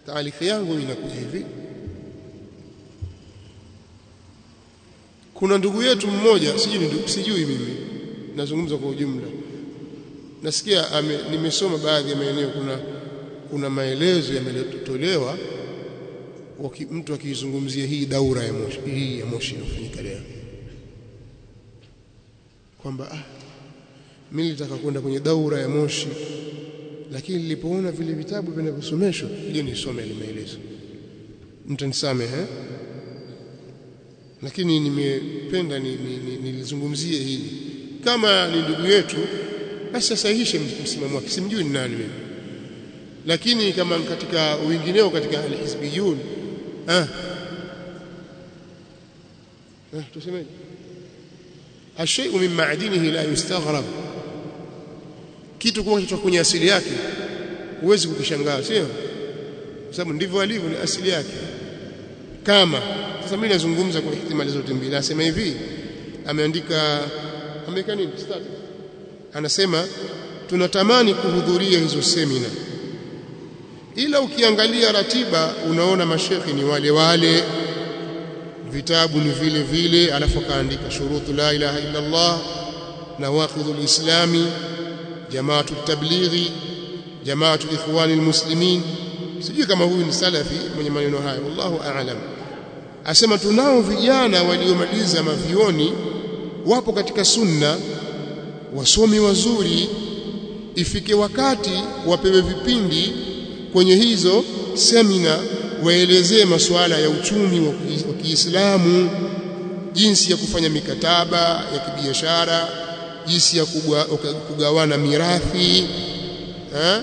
Taaliki yangu inakuja hivi. Kuna ndugu yetu mmoja, sijui ni sijui mimi, nazungumza kwa ujumla. Nasikia ame, nimesoma baadhi ya maeneo kuna kuna maelezo yametolewa mtu akizungumzia hii daura ya moshi hii ya moshi inafanyika leo kwamba ah mimi nilitaka kwenda kwenye daura ya moshi lakini nilipoona vile vitabu vinavyosomeshwa ile nisome ile maelezo mtanisamehe eh? lakini nimependa nilizungumzie ni, ni, hili kama ni ndugu yetu basi asahihishe msimamo wake simjui ni nani mimi lakini kama katika wengineo katika alhizbiyun ah eh tusemeje الشيء من معدنه لا يستغرب kitu kwa kitu kwenye asili yake huwezi kukishangaa sio kwa sababu ndivyo alivyo ni asili yake kama sasa mimi nazungumza kwa ihtimali zote mbili nasema hivi ameandika ameweka nini status anasema tunatamani kuhudhuria hizo semina ila ukiangalia ratiba unaona mashekhi ni wale wale vitabu ni vile vile alafu kaandika shurutu la ilaha illa Allah nawaqidul islami jamaatu tablighi jamaatu ikhwani almuslimin sijui kama huyu ni salafi mwenye maneno haya wallahu a'lam asema tunao vijana waliomaliza mavioni wapo katika sunna wasomi wazuri ifike wakati wapewe vipindi kwenye hizo semina waelezee masuala ya uchumi wa Kiislamu jinsi ya kufanya mikataba ya kibiashara jinsi ya kugawana mirathi eh?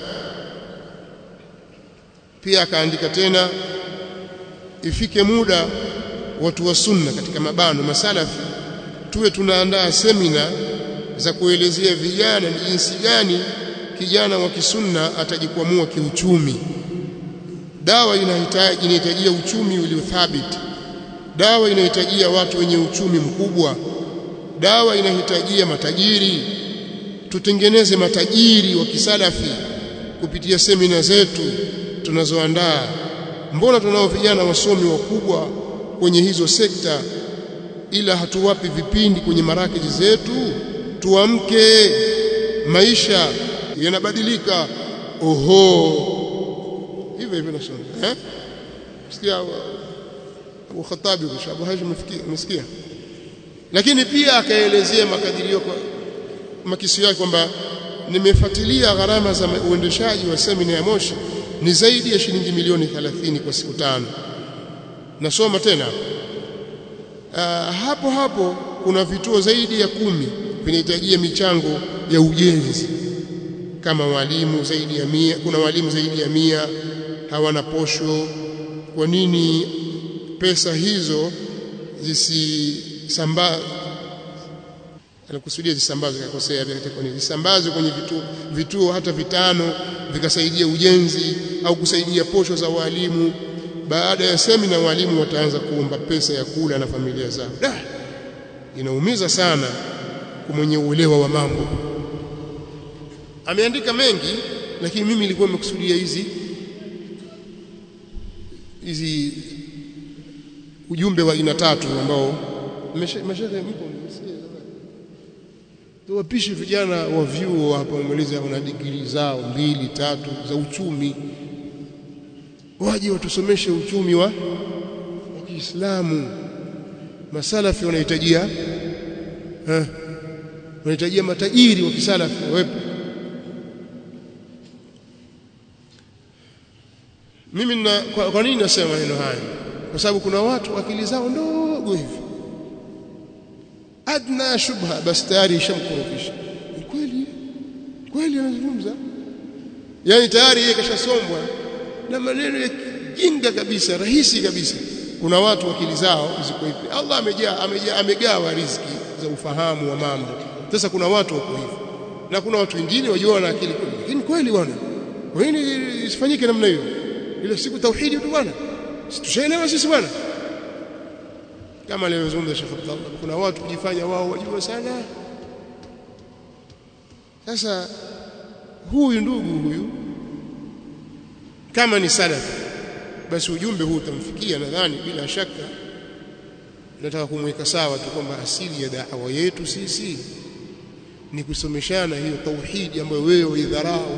pia akaandika tena ifike muda watu wa sunna katika mabano masalafi tuwe tunaandaa semina za kuelezea vijana ni jinsi gani kijana wa kisunna atajikwamua kiuchumi dawa inahitaji inahitajia uchumi uliothabiti dawa inahitajia watu wenye uchumi mkubwa dawa inahitajia matajiri tutengeneze matajiri wa kisalafi kupitia semina zetu tunazoandaa mbona tunao vijana wasomi wakubwa kwenye hizo sekta ila hatuwapi vipindi kwenye marakeji zetu tuamke maisha yanabadilika oho hivyo hivyo nasoma eh sikia Abu Khattabi kwa Abu Hashim msikia lakini pia akaelezea makadirio kwa makisio yake kwamba nimefuatilia gharama za uendeshaji wa semina ya Moshi ni zaidi ya shilingi milioni 30 kwa siku tano nasoma tena uh, hapo hapo kuna vituo zaidi ya kumi vinahitajia michango ya ujenzi kama walimu zaidi ya mia kuna walimu zaidi ya mia hawana posho kwa nini pesa hizo zisisambazwe anakusudia zisambazwe kakosea kwa nini zisambazwe kwenye vituo, vituo hata vitano vikasaidia ujenzi au kusaidia posho za walimu baada ya semina walimu wataanza kuomba pesa ya kula na familia zao da inaumiza sana kwa mwenye uelewa wa mambo ameandika mengi lakini mimi nilikuwa nimekusudia hizi hizi ujumbe wa aina tatu ambao mashehe mpo msikie tuwapishe vijana wa vyuo hapa wamaliza wana digrii zao mbili tatu za uchumi waje watusomeshe uchumi wa wa Kiislamu masalafi wanahitajia eh wanahitajia matajiri wa kisalafi wawepo mimi na, kwa, kwa nini nasema maneno haya kwa sababu kuna watu akili zao ndogo hivi adna shubha basi tayari ishamkorofisha kweli kweli anazungumza yani tayari yeye kashasombwa na maneno ya jinga kabisa rahisi kabisa kuna watu akili zao ziko hivi Allah amejaa amejaa amegawa riziki za ufahamu wa mambo sasa kuna watu wako hivi na kuna watu wengine wajua na akili kweli lakini kweli bwana kwa nini isifanyike namna hiyo ile siku tauhidi tu bwana tushaelewa sisi bwana kama alivyozungumza Sheikh Abdullah kuna watu kujifanya wao wajua sana sasa huyu ndugu huyu kama ni salafi basi ujumbe huu utamfikia nadhani bila shaka nataka kumweka sawa tu kwamba asili ya da'wa yetu sisi ni kusomeshana hiyo tauhidi ambayo wewe uidharau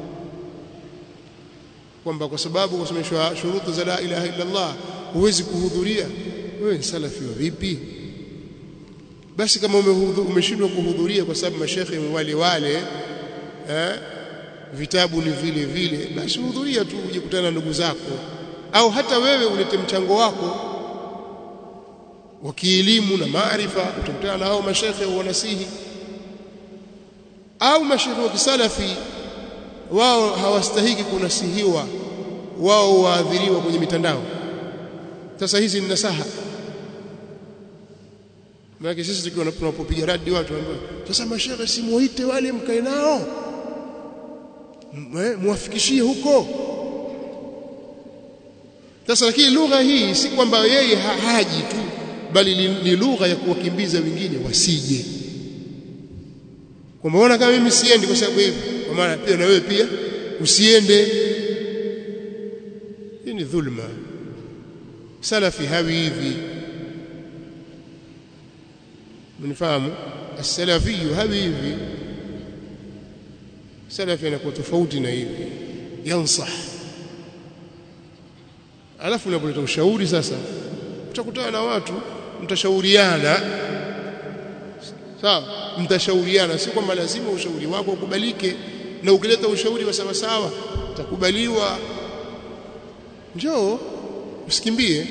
kwamba kwa sababu kusomeshwa shurutu za la ilaha illa Allah huwezi kuhudhuria wewe ni salafi wa vipi basi kama umeshindwa kuhudhuria kwa sababu mashekhe wale wale eh, vitabu ni vile vile basi hudhuria tu uje kutana na ndugu zako au hata wewe ulete mchango wako wa kielimu na maarifa utakutana na hao mashekhe wanasihi au mashekhe wa kisalafi wao hawastahiki kunasihiwa wao waadhiriwa kwenye mitandao sasa hizi ni nasaha maana sisi tukiwa tunapopiga radi watu ambao sasa mashehe simuite wale mkae nao muwafikishie huko sasa lakini lugha hii si kwamba yeye haji tu bali ni lugha ya kuwakimbiza wengine wasije kwamba ona kama mimi siendi kwa sababu hivi kwa maana pia na wewe pia usiende hii ni dhulma salafi hawi hivi mnifahamu as-salafi hawi hivi salafi anakuwa tofauti na hivi yansah alafu unapoleta ushauri sasa utakutana na watu mtashauriana sawa mtashauriana si kwamba lazima ushauri wako ukubalike na ukileta ushauri wa sawa sawa utakubaliwa njoo usikimbie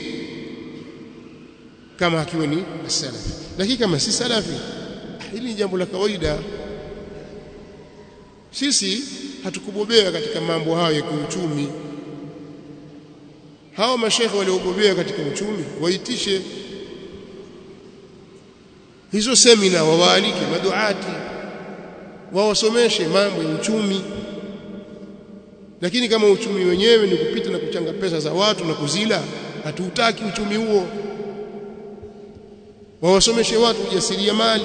kama akiwa ni salafi lakini kama si salafi hili ni jambo la kawaida sisi hatukubobea katika mambo hayo ya kiuchumi hao mashekhe waliobobea katika uchumi waitishe hizo semina wawaalike maduati wawasomeshe mambo ya uchumi lakini kama uchumi wenyewe ni kupita na kuchanga pesa za watu na kuzila hatuutaki uchumi huo wawasomeshe watu ujasiriamali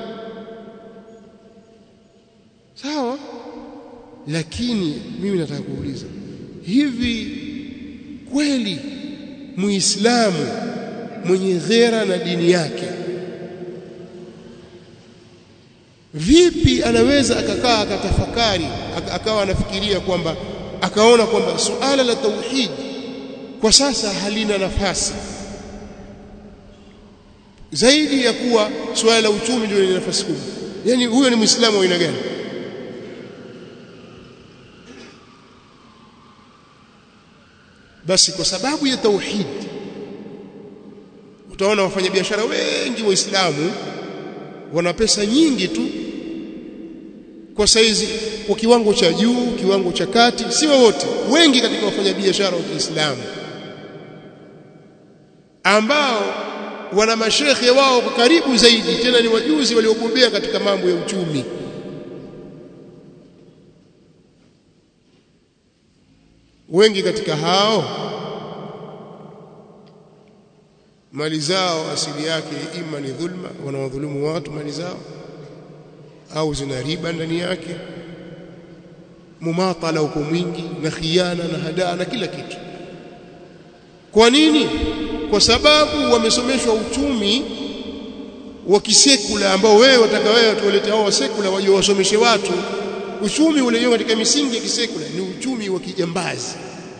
sawa lakini mimi nataka kuuliza hivi kweli muislamu mwenye ghera na dini yake vipi anaweza akakaa akatafakari akawa anafikiria kwamba akaona kwamba suala la tauhid kwa sasa halina nafasi zaidi ya kuwa suala la uchumi ndio lina nafasi kubwa yani huyo ni muislamu wa aina gani basi kwa sababu ya tauhid utaona wafanyabiashara wengi waislamu wana pesa nyingi tu kwa saizi kwa kiwango cha juu kiwango cha kati si wote wengi katika wafanyabiashara wa Kiislamu ambao wana mashekhe wao kwa karibu zaidi tena ni wajuzi waliobobea katika mambo ya uchumi wengi katika hao mali zao asili yake ima ni dhulma wanawadhulumu watu mali zao au zina riba ndani yake mumatala uko mwingi na khiana na hadaa na kila kitu kwa nini kwa sababu wamesomeshwa uchumi wa kisekula ambao wewe wataka wewe tuwalete hao wa sekula waje wasomeshe watu uchumi ule katika misingi ya kisekula ni uchumi wa kijambazi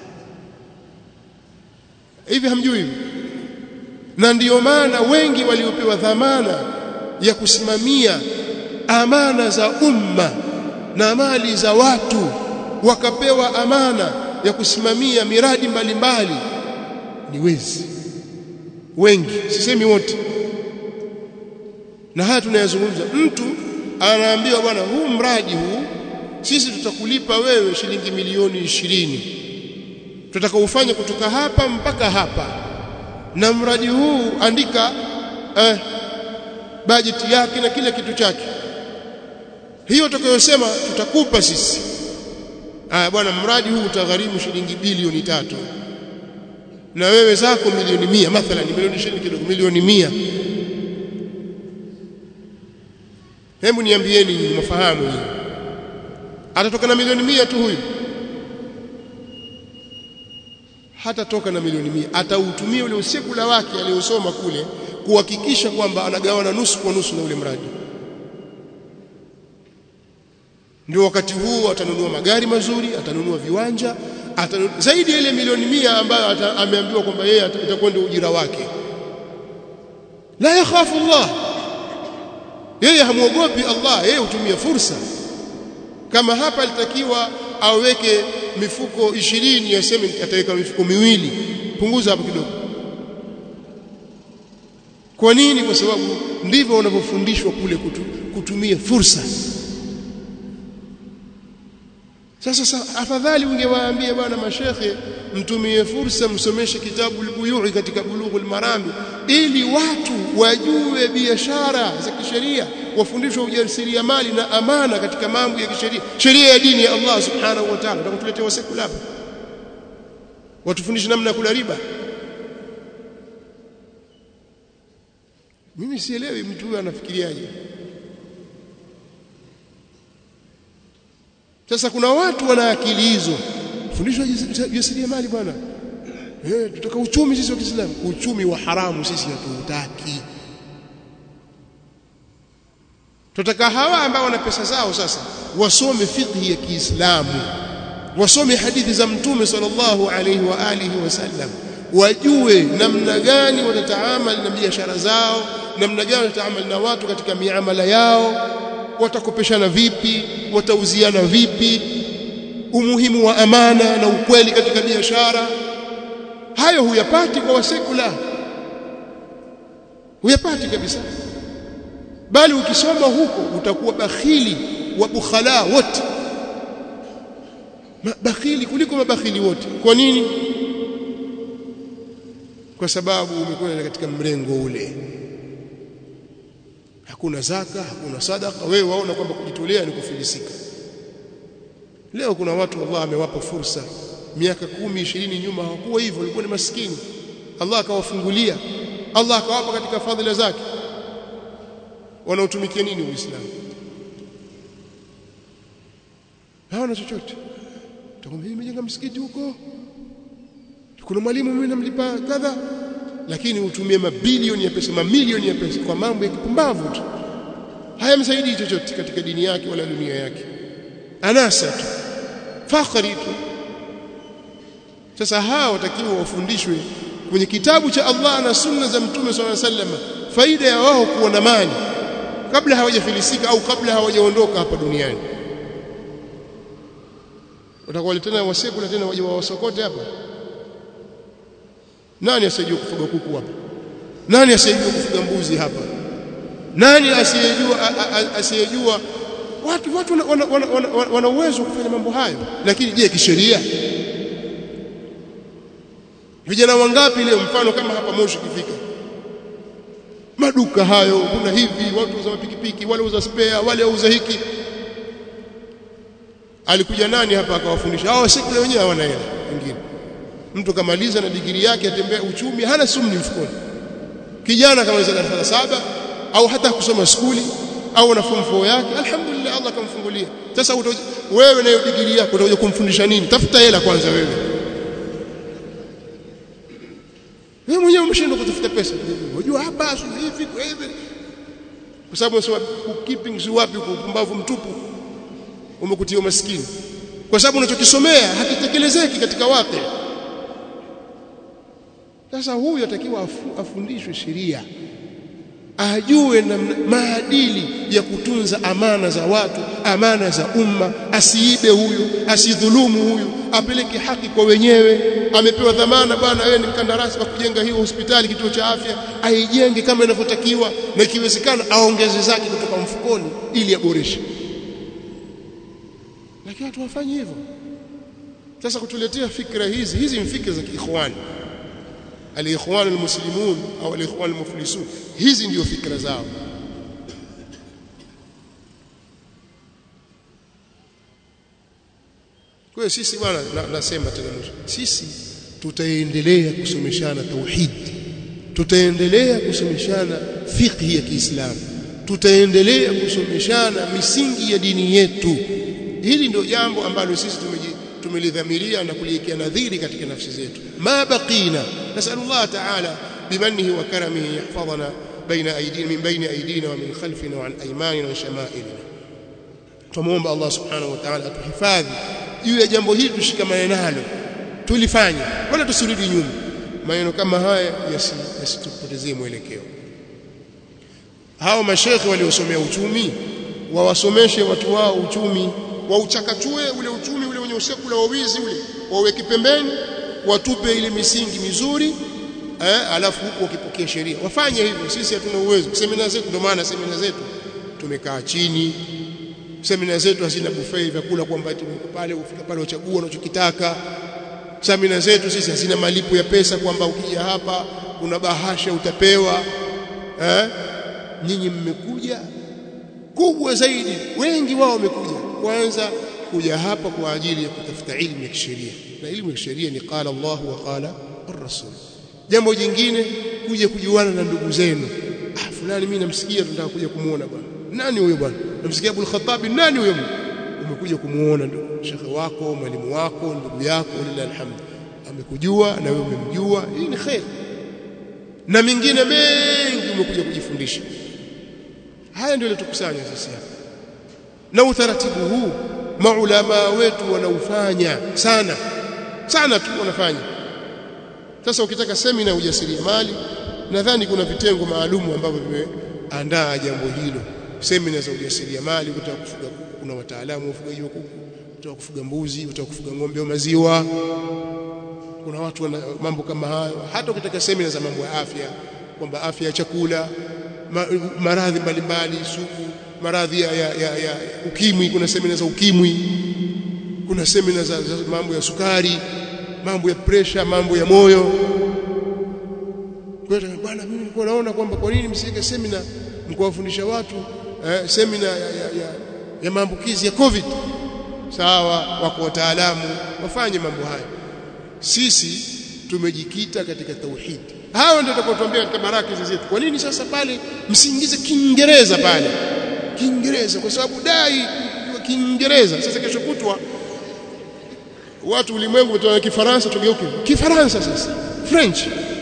hivi hamjui hivi na ndiyo maana wengi waliopewa dhamana ya kusimamia amana za umma na mali za watu wakapewa amana ya kusimamia miradi mbalimbali mbali. ni wezi wengi sisemi wote na haya tunayazungumza mtu anaambiwa bwana huu mradi huu sisi tutakulipa wewe shilingi milioni ishirini tutaka ufanye kutoka hapa mpaka hapa na mradi huu andika eh, bajeti yake na kila kitu chake hiyo utakayosema tutakupa sisi aya bwana mradi huu utagharimu shilingi bilioni tatu na wewe zako milioni mia mathalan milioni ishirini kidogo milioni mia hebu niambieni nyinyi mafahamu nyinyi atatoka na milioni mia tu huyu hata toka na milioni mia atautumia ule usekula wake aliyosoma kule kuhakikisha kwamba anagawana nusu kwa nusu na ule mradi ndio wakati huu atanunua magari mazuri atanunua viwanja atanunua, zaidi ya ile milioni mia ambayo ameambiwa kwamba yeye itakuwa ndio ujira wake la yakhafu Allah yeye hamwogopi Allah yeye hutumia fursa kama hapa alitakiwa aweke mifuko ishirini aseme ataweka mifuko miwili punguza hapo kidogo kwa nini kwa sababu ndivyo wanavyofundishwa kule kutu, kutumia fursa sasa sa, afadhali ungewaambia bwana mashekhe mtumie fursa msomeshe kitabu al-buyui katika bulughul marami ili watu wajue biashara za kisheria wafundishwe ujasiriamali na amana katika mambo ya kisheria sheria ya dini ya Allah subhanahu wa ta'ala atakutuletea wasekula hapa watufundishe namna ya kula riba mimi sielewi mtu huyu anafikiriaje sasa kuna watu wana akili hizo fundishwa jasiriamali bwana eh tutaka uchumi sisi wa Kiislamu uchumi wa haramu sisi hatutaki tutaka hawa ambao wana pesa zao sasa wasome fiqh ya Kiislamu wasome hadithi za mtume sallallahu alaihi wa alihi wasallam wajue namna gani watataamali na biashara zao namna gani watataamali na watu katika miamala yao watakopeshana vipi watauziana vipi umuhimu wa amana na ukweli katika biashara hayo huyapati kwa wasekula huyapati kabisa bali ukisoma huko utakuwa bakhili wa bukhala wote bakhili kuliko mabakhili wote kwa nini kwa sababu umekwenda katika mrengo ule hakuna zaka hakuna sadaka wewe waona kwamba kujitolea ni kufilisika leo kuna watu Allah amewapa fursa miaka kumi ishirini nyuma hawakuwa hivyo walikuwa ni maskini Allah akawafungulia Allah akawapa katika fadhila zake wanaotumikia nini uislamu hawana chochote utakwambia nimejenga msikiti huko kuna mwalimu mimi namlipa kadha lakini utumie mabilioni ya pesa mamilioni ya pesa kwa mambo ya kipumbavu tu hayamsaidii chochote katika dini yake wala dunia yake anasa tu fakhari tu sasa hawa watakiwa wafundishwe kwenye kitabu cha Allah na sunna za mtume swalla sallam faida ya wao kuwa na mali kabla hawajafilisika au kabla hawajaondoka hapa duniani watakuwa tena wasekula tena waje wawasokote hapa nani asiyejua kufuga kuku hapa nani asiyejua kufuga mbuzi hapa nani asiyejua asiyejua watu watu wana, wana, wana, wana, wana uwezo kufanya mambo hayo lakini je kisheria vijana wangapi leo mfano kama hapa Moshi kifika maduka hayo kuna hivi watu wauza mapikipiki wale wauza spare wale wauza hiki alikuja nani hapa akawafundisha hao sekula wenyewe hawana hela wengine mtu kamaliza na digiri yake atembea uchumi hana sumni mfukoni kijana kamaliza darasa la saba au hata kusoma skuli au na form 4 yake alhamdulillah Allah kamfungulia sasa wewe na hiyo digiri yako utakuja kumfundisha nini tafuta hela kwanza wewe wewe mwenyewe umeshindwa kutafuta pesa unajua hapa hivi kwa hivi kwa sababu unasema bookkeeping si wapi upumbavu mtupu umekutia maskini kwa sababu unachokisomea hakitekelezeki katika wake sasa huyu atakiwa afu, afundishwe sheria ajue na maadili ya kutunza amana za watu amana za umma asiibe huyu asidhulumu huyu apeleke haki kwa wenyewe amepewa dhamana bwana wewe ni mkandarasi wa kujenga hiyo hospitali kituo cha afya aijenge kama inavyotakiwa na ikiwezekana aongeze zake kutoka mfukoni ili aboreshe lakini watu wafanyi hivyo sasa kutuletea fikra hizi hizi ni fikra za kiikhwani aliikhwan almuslimun au aliikhwan almuflisun hizi ndio fikra zao kwa hiyo sisi bwana nasema tena mwisho sisi tutaendelea kusomeshana tauhid tutaendelea kusomeshana fiqh ya Kiislamu tutaendelea kusomeshana misingi ya dini yetu hili ndio jambo ambalo sisi tumelidhamiria na kuliwekea nadhiri katika nafsi zetu ma baqina nasallallahu ta'ala bimanihi wa karamihi yahfadhana baina aydina min baini aydina wa min khalfina wa an aymanina wa shama'ilina tumuomba Allah subhanahu wa ta'ala atuhifadhi juu ya jambo hili tushikamane nalo tulifanye wala tusirudi nyuma maneno kama haya yasitupotezee mwelekeo hao mashekhe waliosomea uchumi wawasomeshe watu wao uchumi wauchakachue ule uchumi ule wenye usekula wa wizi ule waweke pembeni watupe ile misingi mizuri eh, alafu huku wakipokea sheria wafanye hivyo sisi hatuna uwezo semina zetu ndio maana semina zetu tumekaa chini semina zetu hazina buffet vyakula kwamba pale ufika pale uchagua unachokitaka semina zetu sisi hazina malipo ya pesa kwamba ukija hapa una bahasha utapewa eh nyinyi mmekuja kubwa zaidi wengi wao wamekuja kwanza kuja hapa kwa ajili ya kutafuta elimu ya kisheria na elimu ya kisheria ni qala Allah wa qala ar-rasul jambo jingine kuja kujuana na ndugu zenu ah fulani mimi namsikia tunataka kuja kumuona bwana nani huyo bwana namsikia Abu al-Khattab nani huyo umekuja kumuona ndugu shekhe wako mwalimu wako ndugu yako lillahi alhamd amekujua na wewe umemjua hii ni khair na mingine mengi umekuja kujifundisha haya ndio yatukusanya sisi hapa na utaratibu huu maulama wetu wanaufanya sana sana tu wanafanya sasa ukitaka semina ya ujasiriamali nadhani kuna vitengo maalumu ambavyo vimeandaa jambo hilo semina za ujasiriamali kutaka kufuga kuna wataalamu wa ufugaji wa kuku kutaka kufuga mbuzi kutaka kufuga ng'ombe wa maziwa kuna watu wana mambo kama hayo hata ukitaka semina za mambo ya afya kwamba afya ya chakula ma, maradhi mbalimbali sugu maradhi ya, ya, ya, ya ukimwi kuna semina za ukimwi kuna semina za, za mambo ya sukari mambo ya presha mambo ya moyo kwa hiyo bwana mimi nilikuwa naona kwamba kwa nini msiweke semina mkawafundisha watu eh, semina ya, ya, ya, ya maambukizi ya covid sawa wako wataalamu wafanye mambo haya sisi tumejikita katika tauhid hao ndio tutakaotuambia katika baraka zetu kwa nini sasa pale msiingize kiingereza pale kiingereza kwa sababu dai kujua kiingereza sasa kesho kutwa watu ulimwengu wataona kifaransa tugeuke kifaransa sasa french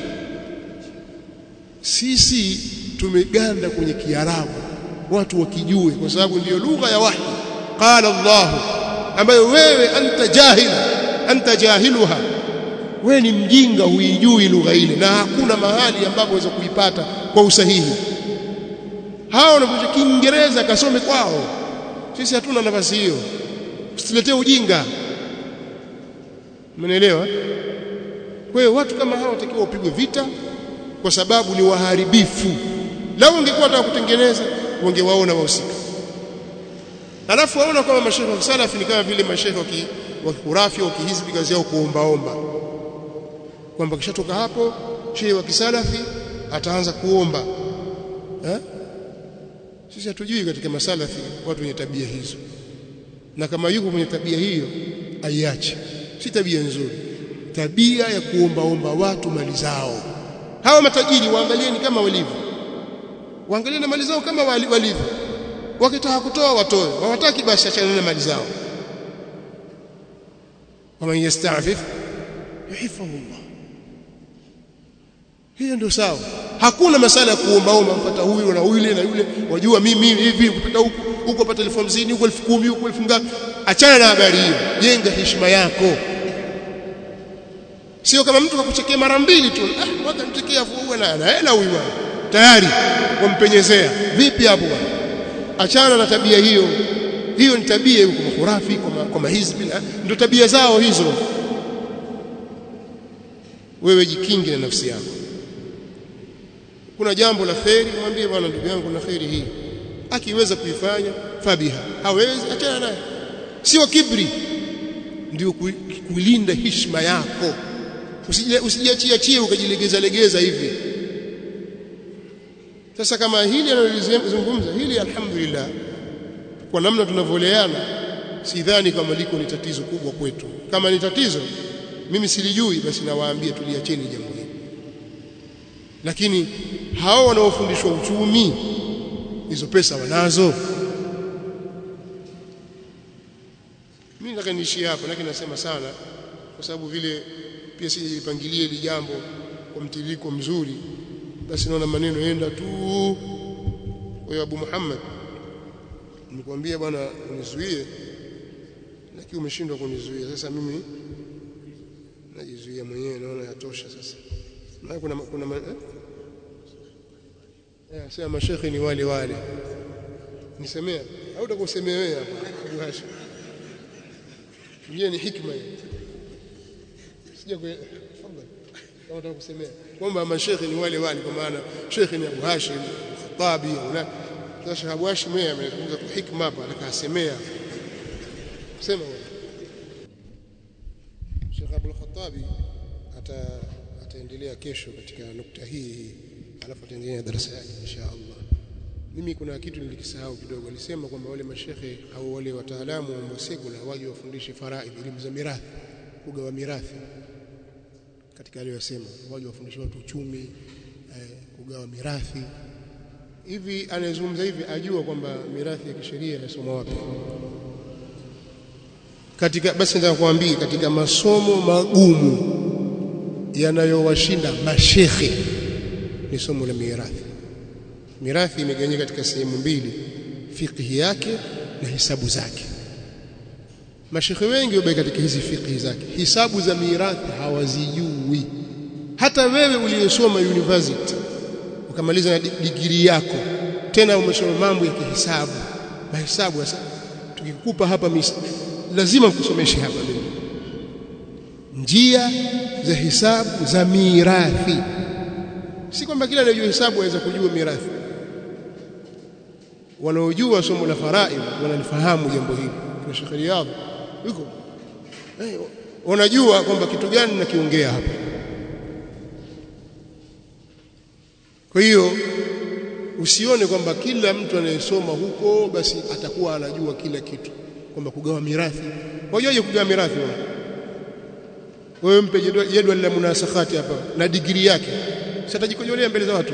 sisi tumeganda kwenye kiarabu watu wakijue kwa sababu ndiyo lugha ya wahi qala allah ambayo wewe anta jahil anta jahiluha wewe ni mjinga huijui lugha ile na hakuna mahali ambapo waweza kuipata kwa usahihi hao wanakuja kiingereza kasome kwao sisi hatuna nafasi hiyo usituletee ujinga Mmenielewa? Kwa hiyo watu kama hao watakiwa wapigwe vita kwa sababu ni waharibifu. Lau ungekuwa wataka kutengeneza wangewaona wahusika. Alafu waona kama mashehe wa salafi ni kama vile mashehe wa kihurafi au kihizbi kazi yao kuombaomba. Kwamba kishatoka hapo shehe wa kisalafi ataanza kuomba. Eh? Sisi hatujui katika masalafi watu wenye tabia hizo. Na kama yuko mwenye tabia hiyo aiache si tabia nzuri tabia ya kuombaomba watu mali zao hawa matajiri waangalieni kama walivyo waangalie na mali zao kama walivyo wakitaka kutoa watoe hawataki basi achana na mali zao waman yasta'fif yuhifadhu Allah hiyo ndio sawa hakuna masala ya kuombaomba mpata huyu na yule na yule wajua mimi hivi kupata huku huko upata elfu hamsini huko elfu kumi huko elfu ngapi achana na habari hiyo jenga heshima yako sio kama mtu kakuchekea mara mbili tu ah waka mchekea afu uwe na hela huyu bwana tayari wampenyezea vipi hapo bwana achana na tabia hiyo hiyo ni tabia hiyo kwa khurafi kwa kwa mahizbi ndio tabia zao hizo wewe jikinge na nafsi yako kuna jambo la kheri mwambie bwana ndugu yangu na kheri hii akiweza kuifanya fabiha hawezi achana naye sio kibri ndio kulinda heshima yako usijiachie chie ukajilegeza legeza hivi sasa kama hili analozungumza hili alhamdulillah kwa namna tunavyoleana sidhani kama liko ni tatizo kubwa kwetu kama ni tatizo mimi silijui basi nawaambia tuliacheni jambo hili lakini hao wanaofundishwa uchumi hizo pesa wanazo mimi nataka niishie hapa lakini nasema sana kwa sababu vile pia sijipangilie hili jambo kwa mtiririko mzuri basi naona maneno yenda tu wewe Abu Muhammad nikwambia bwana unizuie lakini umeshindwa kunizuia sasa mimi najizuia mwenyewe naona yatosha sasa na kuna kuna eh? Eh, sema mashekhi ni wale wale nisemea au utakusemea wewe hapa Abu Hashim Ngine ni hikma hiyo. Sija kwa tafadhali. Kama unataka kusemea kwamba mashekhi ni wale wale kwa maana shekhi ni Abu Hashim Khatabi au la. Sasa Abu Hashim yeye amezungumza tu hikma hapa atakasemea. Sema wewe. Sheikh Abdul Khattabi ata ataendelea kesho katika nukta hii alafu ataendelea darasa yake insha Allah. Mimi kuna kitu nilikisahau kidogo. Alisema kwamba wale mashehe au wale wataalamu wa sekula waje wafundishe faraidh, elimu za mirathi, kugawa mirathi. Katika aliyosema waje wafundishe watu uchumi, eh, kugawa mirathi. Hivi anayezungumza hivi ajua kwamba mirathi ya kisheria inasomwa wapi? Katika basi nataka kuambia katika masomo magumu yanayowashinda mashehe ni somo la mirathi. Mirathi imegawanyika katika sehemu mbili, fiqhi yake na hisabu zake. Mashekhe wengi wabaki katika hizi fiqhi zake, hisabu za mirathi hawazijui. Hata wewe uliyesoma university ukamaliza na digrii yako, tena umesoma mambo ya kihisabu, mahesabu. Sasa tukikupa hapa mis, lazima kusomeshe hapa mimi njia za hisabu za mirathi. Si kwamba kila anayejua hisabu aweza kujua mirathi wanaojua somo la faraid wanalifahamu jambo hili kwa Sheikh Riyadh yuko eh, wanajua kwamba kitu gani nakiongea hapa kwa hiyo usione kwamba kila mtu anayesoma huko basi atakuwa anajua kila kitu kwamba kugawa mirathi wajuaje kugawa mirathi wewe wewe mpe jedwali la munasakhati hapa na digrii yake sitajikojolea mbele za watu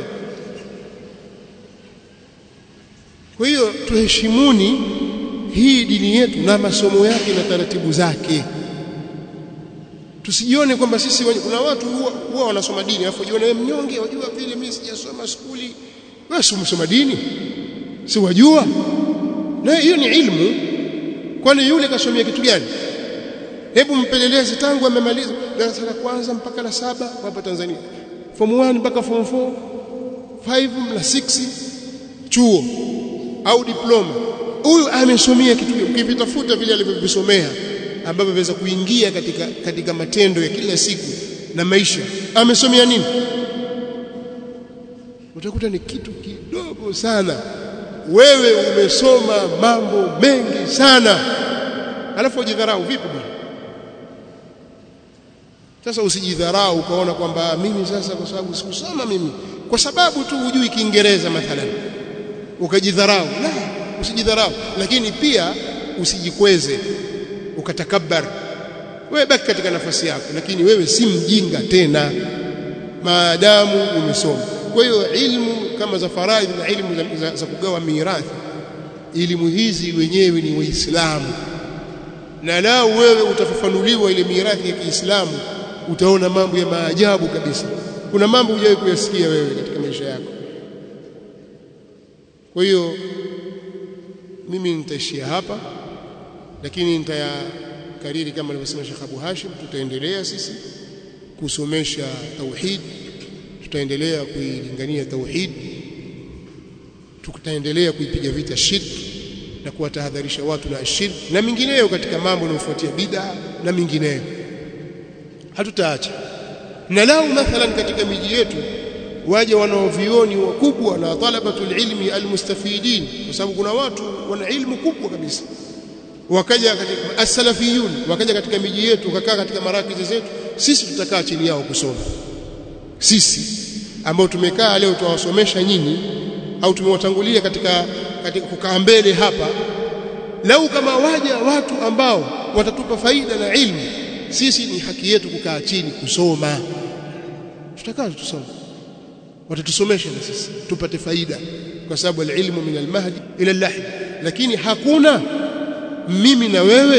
kwa hiyo tuheshimuni hii dini yetu na masomo yake na taratibu zake tusijione kwamba sisi kuna watu huwa, huwa wanasoma dini alafu jione mnyonge wajua vile mimi sijasoma skuli wewe si umesoma dini si wajua na hiyo ni ilmu kwani yule kasomea kitu gani hebu mpeleleze tangu amemaliza darasa la kwanza mpaka la saba hapa Tanzania form 1 mpaka form 4 5 na 6 chuo au diploma huyu amesomea kitu ukivitafuta vile alivyovisomea ambavyo viweza kuingia katika katika matendo ya kila siku na maisha amesomea nini utakuta ni kitu kidogo sana wewe umesoma mambo mengi sana alafu ujidharau vipi bwana sasa usijidharau ukaona kwamba mimi sasa kwa sababu sikusoma mimi kwa sababu tu hujui Kiingereza mathalan ukajidharau la usijidharau lakini pia usijikweze ukatakabbar wewe baki katika nafasi yako lakini wewe si mjinga tena maadamu umesoma kwa hiyo ilmu kama za faraidh na ilmu za, za, za kugawa mirathi elimu hizi wenyewe ni waislamu na lao wewe utafafanuliwa ile mirathi ya Kiislamu utaona mambo ya maajabu kabisa kuna mambo hujawahi kuyasikia wewe katika maisha yako kwa hiyo mimi nitaishia hapa lakini nitayakariri kama alivyosema Sheikh Abu Hashim tutaendelea sisi kusomesha tauhid tutaendelea kuilingania tauhid tutaendelea kuipiga vita shirki na kuwatahadharisha watu na shirki na mingineyo katika mambo yanayofuatia bid'a na mingineyo hatutaacha na lao mathalan katika miji yetu waje wanaovioni wakubwa na talabatul ilmi almustafidin kwa sababu kuna watu wana ilmu kubwa kabisa wakaja katika as-salafiyun wakaja katika miji yetu wakakaa katika marakizi zetu sisi tutakaa chini yao kusoma sisi ambao tumekaa leo tuwasomesha nyinyi au tumewatangulia katika katika kukaa mbele hapa lau kama waja watu ambao watatupa faida na ilmu sisi ni haki yetu kukaa chini kusoma tutakaa tusome watatusomesha na sisi tupate faida kwa sababu alilmu min almahdi ila alahd lakini hakuna mimi na wewe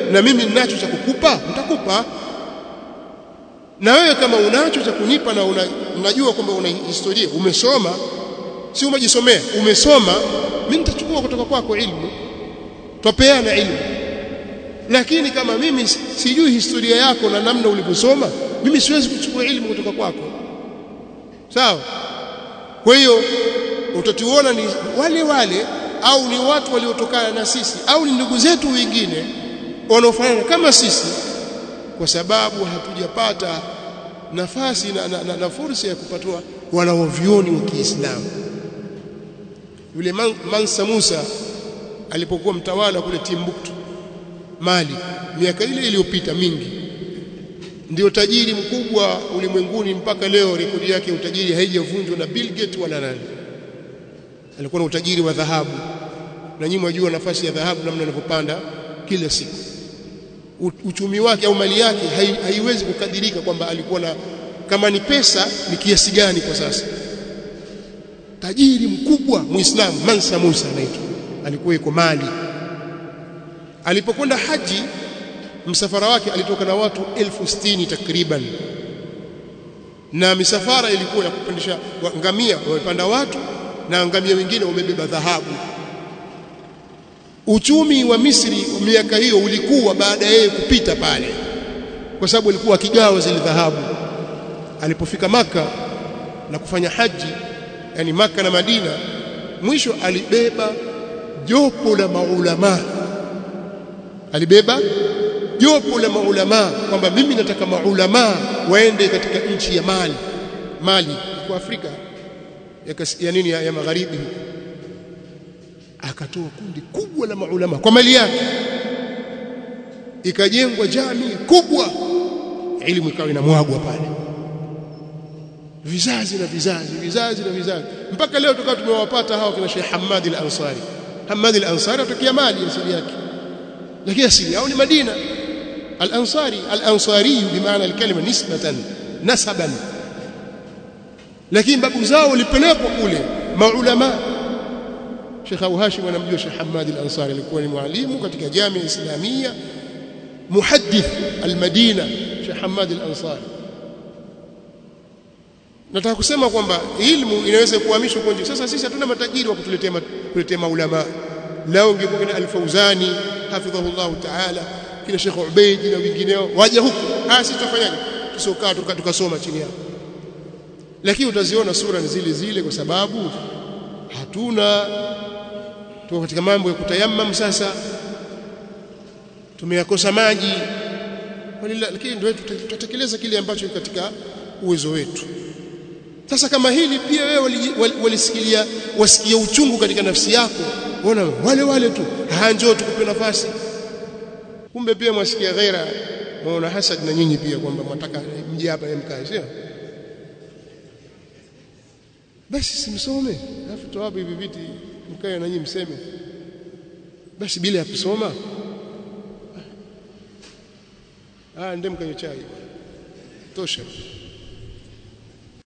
na mimi ninacho cha kukupa nitakupa na wewe kama unacho cha kunipa na una, unajua kwamba una historia umesoma si umejisomea umesoma mimi nitachukua kutoka kwako ilmu twapeana ilmu lakini kama mimi sijui historia yako na namna ulivyosoma mimi siwezi kuchukua ilmu kutoka kwako sawa kwa hiyo utatuona ni wale wale au ni watu waliotokana na sisi au ni ndugu zetu wengine wanaofanana kama sisi kwa sababu hatujapata nafasi na, na, na, na fursa ya kupatwa wanaovioni wa Kiislamu yule man, Mansa Musa alipokuwa mtawala kule Timbuktu Mali miaka ile iliyopita mingi ndio tajiri mkubwa ulimwenguni mpaka leo rekodi yake utajiri haijavunjwa na Bill Gates wala nani alikuwa na utajiri wa dhahabu na nyinyi mwajua nafasi ya dhahabu namna inavyopanda kila siku uchumi wake au mali yake hai, haiwezi kukadirika kwamba alikuwa na kama ni pesa ni kiasi gani kwa sasa tajiri mkubwa muislamu Mansa Musa anaitwa alikuwa yuko Mali alipokwenda haji msafara wake alitoka na watu elfu sitini takriban na misafara ilikuwa ya kupandisha ngamia wamepanda watu na ngamia wengine wamebeba dhahabu uchumi wa Misri miaka hiyo ulikuwa baada ya yeye kupita pale kwa sababu alikuwa akigawa zile dhahabu alipofika maka na kufanya haji yani maka na Madina mwisho alibeba jopo la maulama alibeba jopo la maulama kwamba mimi nataka maulama waende katika nchi ya Mali Mali kwa Afrika ya, ya nini ya, ya magharibi akatoa kundi kubwa la maulama kwa mali yake ikajengwa jamii kubwa elimu ikawa inamwagwa pale vizazi na vizazi vizazi na vizazi mpaka leo tukawa tumewapata hawa kina Sheikh Hamad al-Ansari Hamad al-Ansari atokea Mali asili yake lakini asili yao ni Madina al-Ansari al-Ansari bimaana al-kalima nisbatan nasaban lakini babu zao walipelekwa kule maulama Sheikh Abu Hashim anamjua Sheikh Hamad al-Ansari alikuwa ni mwalimu katika jamii islamia muhaddith al-Madina Sheikh Hamad al-Ansari nataka kusema kwamba ilmu inaweza kuhamishwa kwa sasa sisi hatuna matajiri wa kutuletea kuletea maulama lao ungekuwa kina al-Fauzani hafidhahullah ta'ala kina Sheikh Ubaid na wengineo waje huku ah sisi tufanyaje tusokaa tukasoma chini yao lakini utaziona sura ni zile zile kwa sababu hatuna tuko katika mambo ya kutayammam sasa tumeyakosa maji lakini ndio tutatekeleza kile ambacho katika uwezo wetu sasa kama hili pia wewe walisikilia wasikia uchungu katika nafsi yako ona wale wale tu hanjoo tukupe nafasi kumbe pia mwasikia ghaira mwaona hasad na nyinyi pia kwamba mwataka mje hapa mkae sio basi simsome alafu toa hivi viti mkae na nyinyi mseme basi bila ya kusoma ah ndem kanywe chai tosha